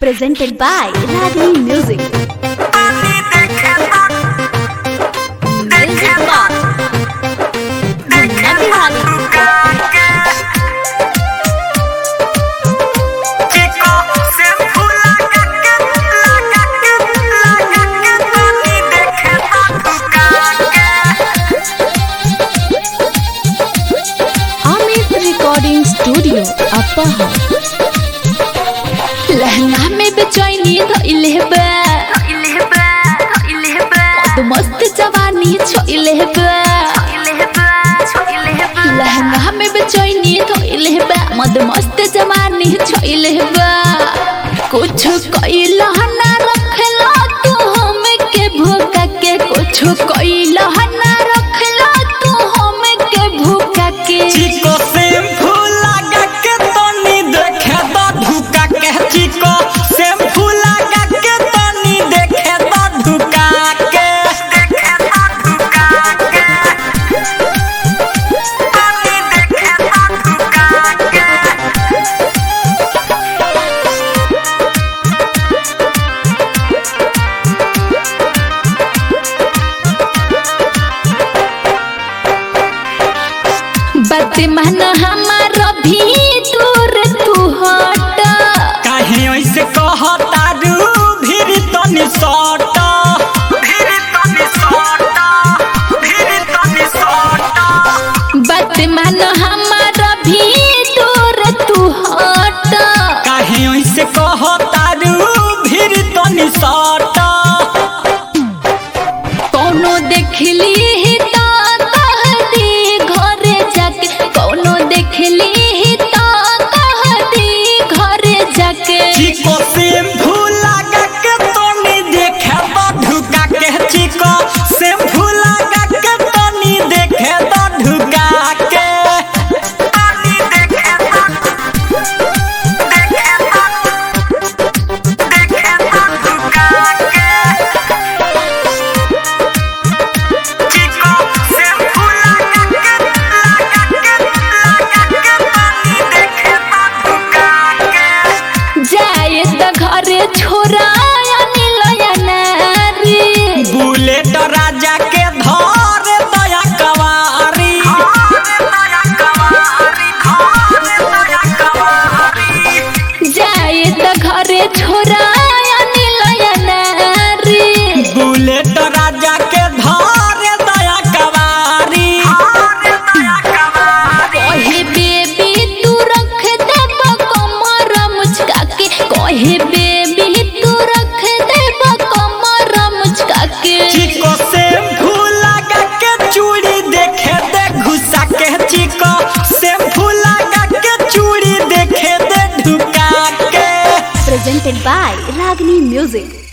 presented by Ragini Music. Music Box. Munna Bihari. Amit Recording Studio, Upper लहंगा में बेचैनी धइले बा मद मस्त जवानी छोइले बा लहंगा में बेचैनी धइले बा मद मस्त जवानी छोइले बा कुछ कइला ना रखला तू हम के भूखा के कुछ कइला ना रखला तू हम के भूखा के चिको शैम्पू लगा के तनी देखे तो धुका के चिको शैम्पू लगा के तनी देखे तो धुका के बात मन हमारा भी दूर तू हट काहे ऐसे कहता रू भीड़ तनी सट भीड़ तनी सट भीड़ तनी सट बात मन हमारा भी दूर तू हट काहे ऐसे कहता रू भीड़ तनी सट कोनो देखली ही ता कहदी घरे जाके कोनो देखली ही ता कहदी घरे जाके चिको शैम्पू लगा के तनी देखे तो धुका के चिको शैम्पू लगा के तनी देखे तो धुका के तनी देखे तो देखे तो देखे तो धुका के चिको शैम्पू लगा के लगा के लगा के तनी देखे तो धुका के जाए त घरे छोरा अनिलया नारी बुलेट राजा के धर दया कवारी जाए त घरे छोरा अनिलया नारी बुलेट राजा के धर दया कवारी कहे बेबी तू रख देब कमर मुचका के कहे बेबी तू रख देब कमर मुचका के चिको शैम्पू लगा के चूड़ी देखे दे घुसा के चिको शैम्पू लगा के चूड़ी देखे दे ढुका के presented by Ragini Music.